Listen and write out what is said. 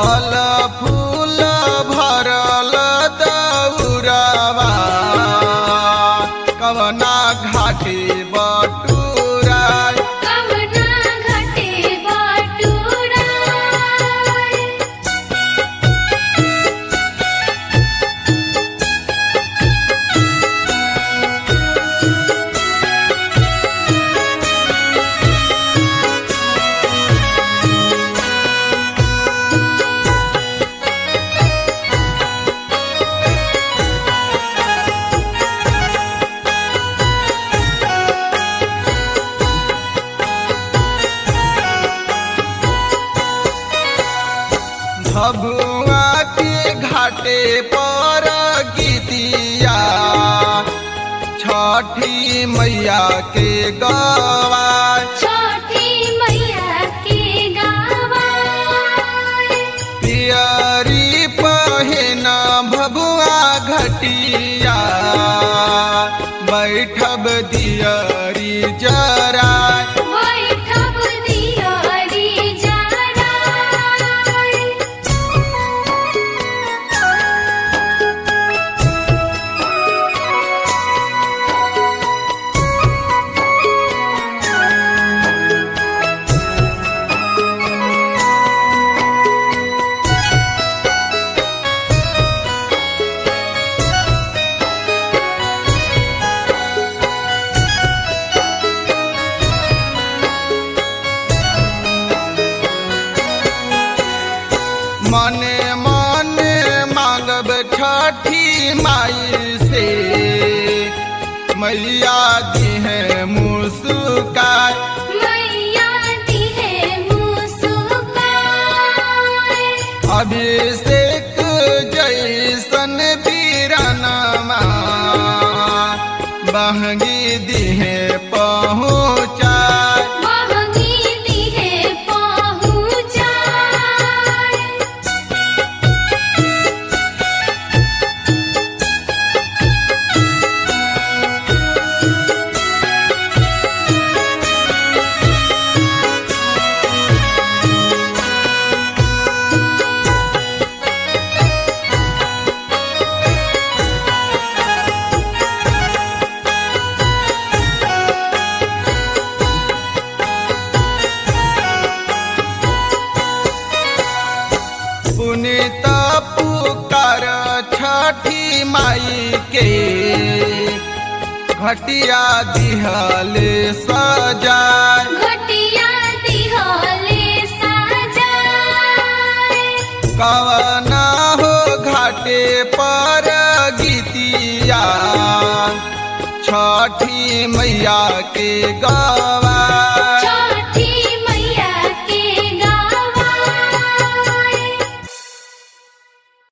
फल फूल भरल दौरवा कवना घाटे बटूरा कवना घटे बटुरा भभुआ के घाटे पर गीतिया छठी मैया के गवा छोटी मैया के गावा पियरी पहिन भभुआ घटिया बैठब दियरी जरा बैठब दियरी जरा मने मने मांगब छठी माई से मैया दी है मुस्कान मैया दी है मुस्कान अभिषेक जैसन बीरनमा बहगी दिहे पहुँचा महंगी दी है पहुँचाए पुनित पुकार छठी माई के घटिया दिहले सजाय घटिया दिहले साजाए कवना हो घाटे पर गीतिया छठी मैया के गवा